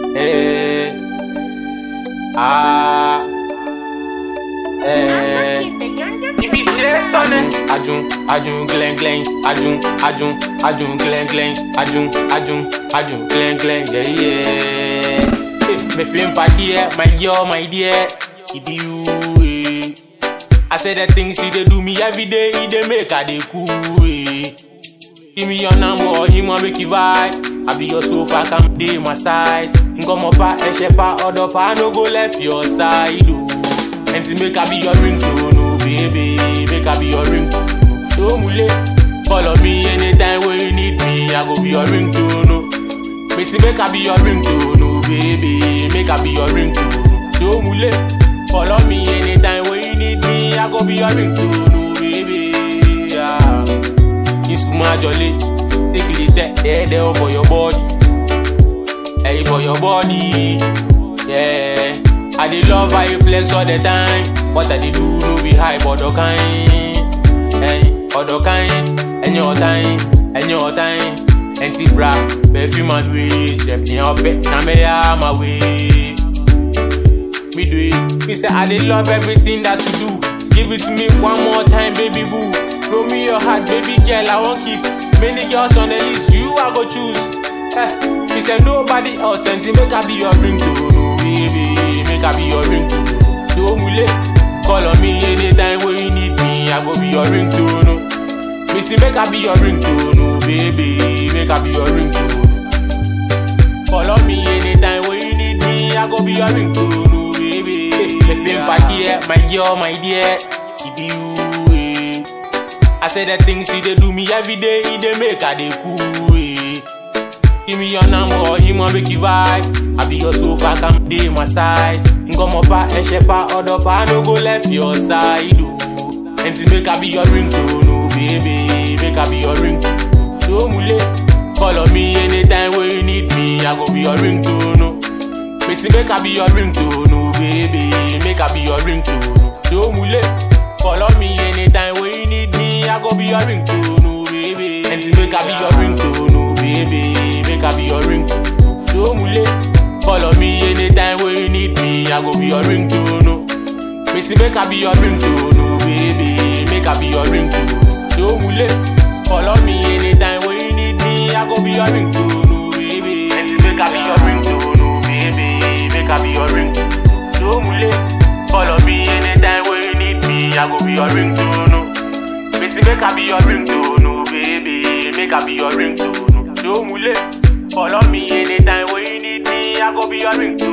Eh. Ah. Eh. Ibi ṣe tọ́lẹ̀. Ajun, ajun, glen, glen, ajun, ajun, ajun, glen, glen, ajun, ajun, ajun, glen, glen, yeah, yeah. Hey, me feeling bad dear, my girl, my dear. It be you, eh. I say the things you dey do me every day, it dey make I dey cool, eh. Give me your number, him want make you vibe. I be your sofa, come dey my side. Nkomo pa, ẹsẹ̀ pa, ọ̀dọ̀ pa, no go left your side, oh. And to make I be your ringtone, oh baby, make I be your ringtone. So mule, follow me anytime when you need me, I go be your ringtone, oh. Make make I be your ringtone, oh baby, make I be your ringtone. So mule, follow me anytime when you need me, I go be your ringtone, oh baby, yeah. Isuma jolly, take it there, there, there for your body. Hey, for your body, yeah. I dey love how you flex all the time, but I dey do no be high other kind. Hey, other kind, any other time, any other time. Anti bra, perfume and weed, chef in your bed, na me ya my way. Me do it, me say I dey love everything that you do. Give it to me one more time, baby boo. Throw me your heart, baby girl, I won't keep many girls on the list. You I go choose. Eh, me say nobody else, and make I be your ringtone, oh baby, make I be your ringtone. So mule, call on me anytime when you need me, I go be your ringtone. oh. Me say make I be your ringtone, oh baby, make I be your ringtone. Call on me anytime when you need me, I go be your ringtone, oh baby. Me feel bad dear, my girl, my dear, it be you. Eh. I say the things you dey do me every day, it dey make I dey cool. Eh. Give me your number, him want make you vibe. I be your sofa, come dey my side. Nkomo pa, ẹsẹ̀ pa, ọ̀dọ̀ pa, no go left your side. Oh. And to make I be your ringtone, oh baby, make I be your ringtone. So mule, follow me anytime when you need me, I go be your ringtone. Oh. Me say make I be your ringtone, oh baby, make I be your ringtone. So mule, follow me anytime when you need me, I go be your ringtone, oh baby. And to make I be your ringtone, oh baby, make I be your ringtone. So mule, follow me anytime when you need me, I go be your ringtone. Oh. Me say make I be your ringtone, oh baby, make I be your ringtone. So mule, follow me anytime when you need me, I go be your ringtone, oh baby. And make I be your ringtone, oh baby, make I be your ringtone. So mule, follow me anytime when you need me, I go be your ringtone. oh. Me say make I be your ringtone, oh baby, make I be your ringtone. oh. So mule, follow me anytime when you need me, I go be your ringtone.